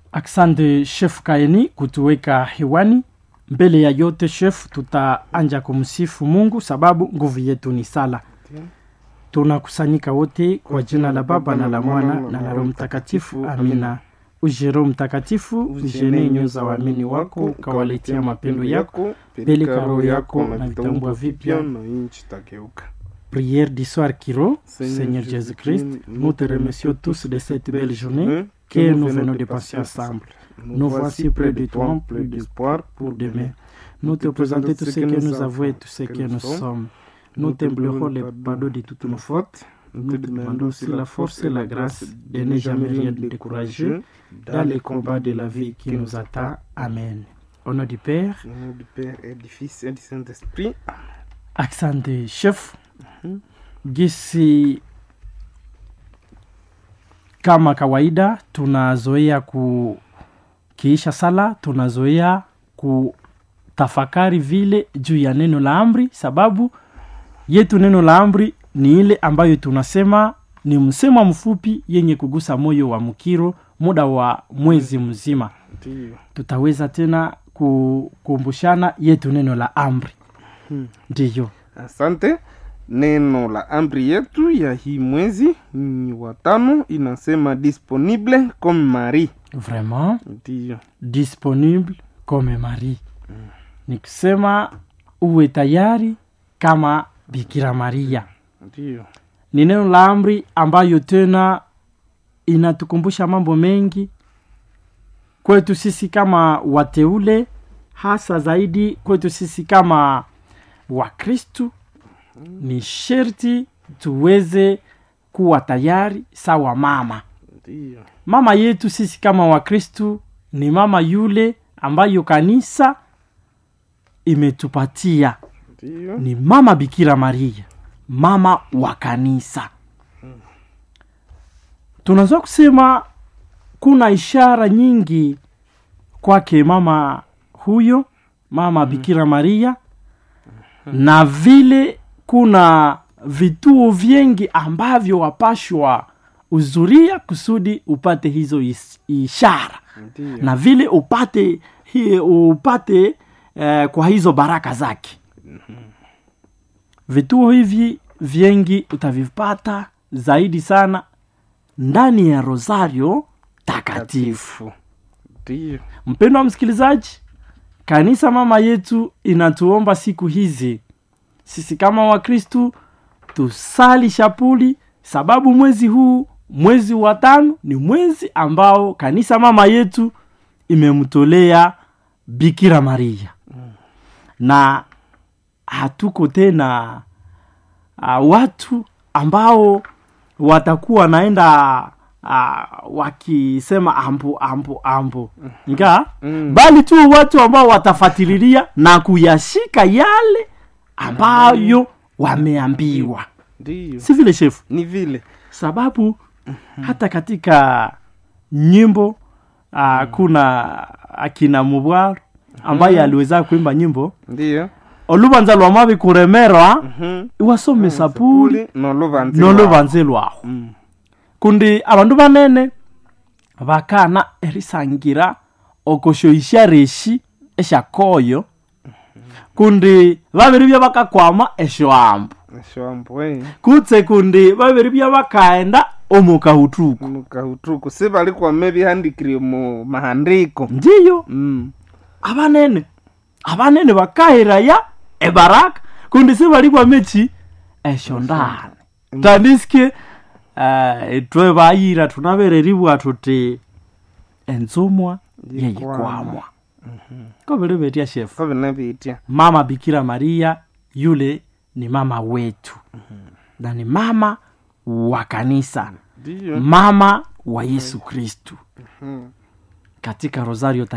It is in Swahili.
Asante Chef Kaeni kutuweka hewani. Mbele ya yote Chef, tutaanja kumsifu Mungu sababu nguvu yetu ni sala. Tunakusanyika wote kwa jina la Baba na la Mwana na la Roho Mtakatifu, amina. Uje Roho Mtakatifu, ujene nyoyo za waamini wako, ukawaletea mapendo yako, peleka roho yako na vitaumbwa vipya. na nchi tageuka. Prière du soir qui rend, Seigneur Seigneur Jésus-Christ, nous te remercions tous de cette belle journée Hein, que nous venons de passer ensemble. Nous voici près de toi, plus d'espoir pour demain. Nous te présentons tout ce que nous avons et tout ce que nous sommes. Nous t'implorons le pardon de toutes nos fautes. Nous te demandons aussi la force et la grâce de ne jamais rien décourager dans les combats de la vie qui nous attend. Amen. Au nom du Père, Au nom du Père et du Fils et du Saint-Esprit. asante chef gisi kama kawaida tunazoea kukiisha sala tunazoea kutafakari vile juu ya neno la amri sababu yetu neno la amri ni ile ambayo tunasema ni msemo mfupi yenye kugusa moyo wa mkiro muda wa mwezi mzima Ndiyo. tutaweza tena kukumbushana yetu neno la amri Hmm. ndiyo Asante. Neno la amri yetu ya hii mwezi ni watano, inasema disponible comme Marie. vraiment Ndiyo. disponible comme Marie ni kusema uwe tayari kama Bikira Maria. Ndiyo. Ni neno la amri ambayo tena inatukumbusha mambo mengi kwetu sisi kama wateule, hasa zaidi kwetu sisi kama Wakristu. Ni sherti tuweze kuwa tayari sawa mama Ndiyo. mama yetu sisi kama wakristu ni mama yule ambayo kanisa imetupatia Ndiyo. ni mama bikira maria mama wa kanisa tunaweza kusema kuna ishara nyingi kwake mama huyo mama bikira maria na vile kuna vituo vingi ambavyo wapashwa uzuria kusudi upate hizo is- ishara Ndiyo. na vile upate hi, upate eh, kwa hizo baraka zake vituo hivi vingi utavipata zaidi sana ndani ya rosario takatifu Ndiyo. mpendo wa msikilizaji kanisa mama yetu inatuomba siku hizi sisi kama wakristu tusali shapuli sababu mwezi huu mwezi wa tano ni mwezi ambao kanisa mama yetu imemtolea bikira maria na hatuko tena uh, watu ambao watakuwa wanaenda uh, wakisema ambo ambo ambo nga Mm. bali tu watu ambao watafatililia na kuyashika yale ambayo wameambiwa Ndiyo. si vile shefu Ni vile. sababu hata katika nyimbo uh, kuna akina mubwaro ambaye aliweza kuimba nyimbo Ndiyo. olubanza lwa mabi kuremerwa Mhm. iwasome sapuli nolobanze nolubanze lwaho Mm. kundi abandu banene bakana erisangira okoshoisha reshi eshakoyo kundi babiri bya bakakwama eshoambu shwambwe kutse kundi babiri bya bakaenda omukahutuku mukahutuku si bali kwame bihandikire mu mahandiko ndiyo Mm. abanene abanene bakahiraya ebaraka kundi sibali kwamechi esho ndani tandisike uh, etwe bayira tunabereribwa tuti ensumwa yeyikwamwa kobere betya shefu ko binabitya mama bikira maria yule ni mama wetu na ni mama wa kanisa ndiyo mama wa yesu kristu Mm. katika rosario